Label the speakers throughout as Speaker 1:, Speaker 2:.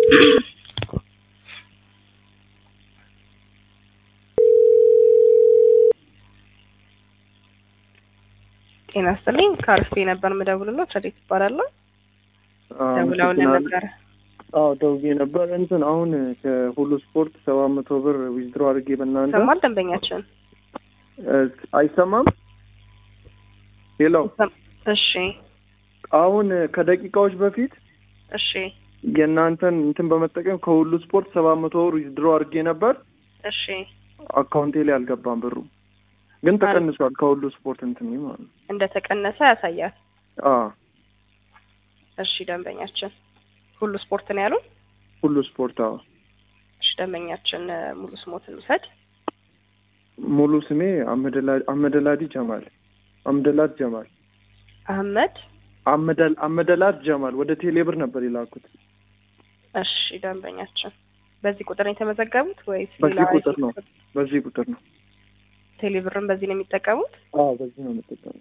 Speaker 1: ጤና ይስጥልኝ ከአርፌ ነበር የምደውልልዎት ረዴት እባላለሁ ደውለውልን ነበረ
Speaker 2: አዎ ደውዬ ነበር እንትን አሁን ከሁሉ ስፖርት ሰባት መቶ ብር ዊዝድሮ አድርጌ በእናንተ
Speaker 1: ሰማል ደንበኛችን
Speaker 2: እ አይሰማም ሄሎ
Speaker 1: እሺ
Speaker 2: አሁን ከደቂቃዎች በፊት
Speaker 1: እሺ
Speaker 2: የእናንተን እንትን በመጠቀም ከሁሉ ስፖርት ሰባት መቶ ብር ዊዝድሮ አድርጌ ነበር
Speaker 1: እሺ
Speaker 2: አካውንቴ ላይ አልገባም ብሩ ግን ተቀንሷል ከሁሉ ስፖርት እንትን ማለት ነው
Speaker 1: እንደተቀነሰ ያሳያል
Speaker 2: አዎ
Speaker 1: እሺ ደንበኛችን ሁሉ ስፖርት ነው ያሉን
Speaker 2: ሁሉ ስፖርት አዎ
Speaker 1: እሺ ደንበኛችን እ፣ ሙሉ ስሞትን ውሰድ
Speaker 2: ሙሉ ስሜ አመደላ- አመደላዲ ጀማል አምደላት ጀማል
Speaker 1: አህመድ
Speaker 2: አመደል አመደላት ጀማል ወደ ቴሌብር ነበር የላኩት
Speaker 1: እሺ ደንበኛችን በዚህ ቁጥር ነው የተመዘገቡት ወይስ
Speaker 2: በዚህ
Speaker 1: ሌላ
Speaker 2: ቁጥር ነው። በዚህ ቁጥር ነው
Speaker 1: ቴሌብርን በዚህ ነው የሚጠቀሙት
Speaker 2: አዎ በዚህ ነው የምጠቀመው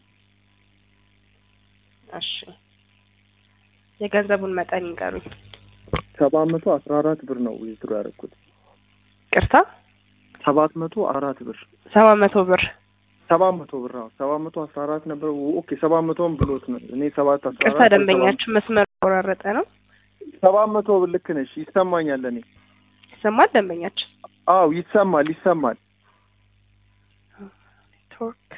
Speaker 1: እሺ የገንዘቡን መጠን ይንገሩኝ
Speaker 2: ሰባት መቶ አስራ አራት ብር ነው ዊዝድሮ ያደረኩት
Speaker 1: ቅርታ
Speaker 2: ሰባት መቶ አራት ብር
Speaker 1: ሰባት መቶ ብር
Speaker 2: ሰባት መቶ ብር አዎ ሰባት መቶ አስራ አራት ነበር ኦኬ ሰባት መቶን ብሎት ነው እኔ ሰባት አስራ
Speaker 1: ቅርታ
Speaker 2: አራት
Speaker 1: ደንበኛችን መስመር ቆራረጠ ነው
Speaker 2: ሰባት መቶ ብር ልክ ነሽ ይሰማኛል እኔ
Speaker 1: ይሰማል ደንበኛችን
Speaker 2: አዎ ይሰማል ይሰማል
Speaker 1: ኔትወርክ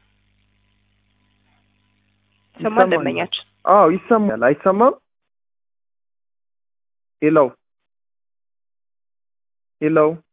Speaker 1: ይሰማል ደንበኛችን
Speaker 2: አዎ ይሰማል አይሰማም ሄሎ ሄሎ